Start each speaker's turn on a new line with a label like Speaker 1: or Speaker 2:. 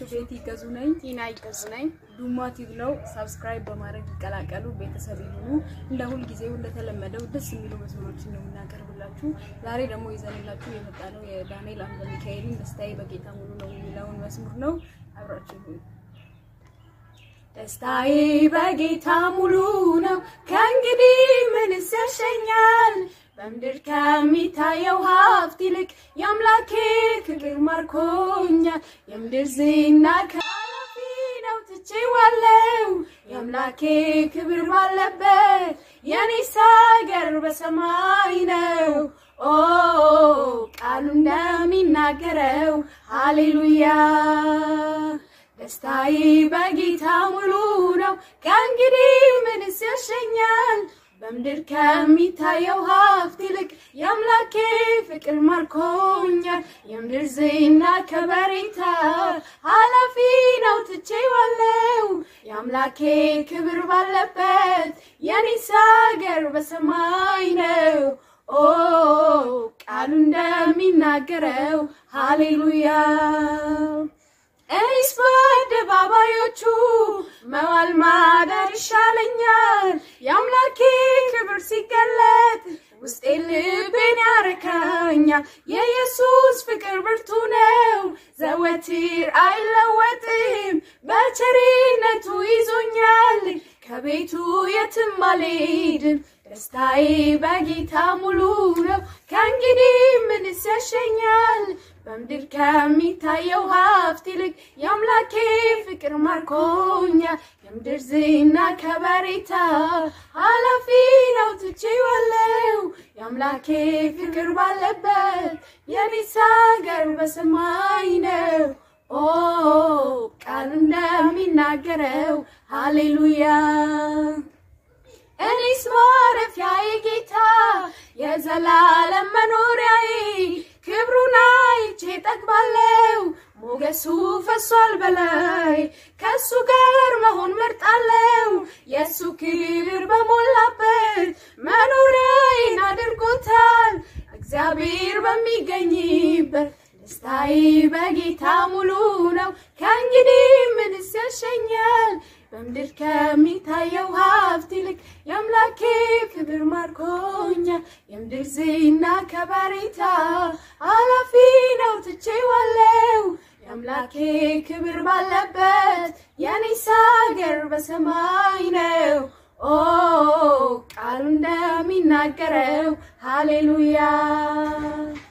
Speaker 1: ቤቲ ይገዙ ነኝ።
Speaker 2: ቲና ይገዙ ነኝ።
Speaker 1: ዱማ ቲዩብ ነው። ሳብስክራይብ በማድረግ ይቀላቀሉ፣ ቤተሰብ ይሁኑ። እንደ ሁልጊዜው እንደተለመደው ደስ የሚሉ መስመሮችን ነው የምናቀርብላችሁ። ዛሬ ደግሞ ይዘንላችሁ የመጣ ነው የዳንኤል አምደ ሚካኤልን ደስታዬ በጌታ ሙሉ ነው የሚለውን መስሙር ነው። አብራችሁ ይሁኑ። ደስታዬ በጌታ ሙሉ ነው፣ ከእንግዲህ ምንስ ያሸኛል? በምድር ከሚታየው ሀብት ይልቅ የአምላኬ ፍቅር ማርኮኛል። የምድር ዝና ከኃላፊ ነው ትቼዋለሁ፣ የአምላኬ ክብር ባለበት የኔስ ሀገር በሰማይ ነው። ኦ ቃሉ እንደሚናገረው ሃሌሉያ ደስታዬ በጌታ ሙሉ ነው፣ ከእንግዲህ ምንስ ያሸኛል? በምድር ከሚታየው ሀብት ይልቅ የአምላኬ ፍቅር ማርኮኛል። የምድር ዝና ከበሬታ ኃላፊ ነው ትቼዋለሁ፣ የአምላኬ ክብር ባለበት የኔስ ሀገር በሰማይ ነው። ኦ ቃሉ እንደሚናገረው ሃሌሉያ እኔስ በአደባባዮቹ መዋል ማደር ይሻለኛል። የአምላኬ ክብር ሲገለጥ ውስጤ ልቤን ያረካኛል። የኢየሱስ ፍቅር ብርቱ ነው፣ ዘወትር አይለወጥም። በቸርነቱ ይዞኛል፣ ከቤቱ የትም አልሄድም። ደስታዬ በጌታ ሙሉ ነው፣ ከእንግዲህ ምንስ ያሸኛል? በምድር ከሚታየው ሀብት ይልቅ የአምላኬ ፍቅር ማርኮኛል። የምድር ዝና ከበሬታ ኃላፊ ነው ትቼዋለሁ፣ የአምላኬ ፍቅር ባለበት የኔስ ሀገር በሰማይ ነው። ኦ ቃሉ እንደሚናገረው ሃሌሉያ እኔስ ማረፊያዬ ጌታ የዘላለም መኖሪያዬ ክብሩን አይቼ ጠግባለሁ። ሞገሱ ፈሷል በላይ ከሱ ጋር መሆን መርጣለሁ። የእሱ ክብር በሞላበት መኖሪያዬን አድርጎታል። እግዚአብሔር በሚገኝበት ደስታዬ በጌታ ሙሉ ነው። ከእንግዲህ ምንስ ያሸኛል? በምድር ከሚታየው ሀብት ይልቅ የአምላኬ ክብር ማርኮኛል። የምድር ዝና ከበሬታ ኃላፊ ነው ትቼዋለሁ፣ የአምላኬ ክብር ባለበት የኔስ ሀገር በሰማይ ነው። ኦ ቃሉ እንደሚናገረው ሃሌሉያ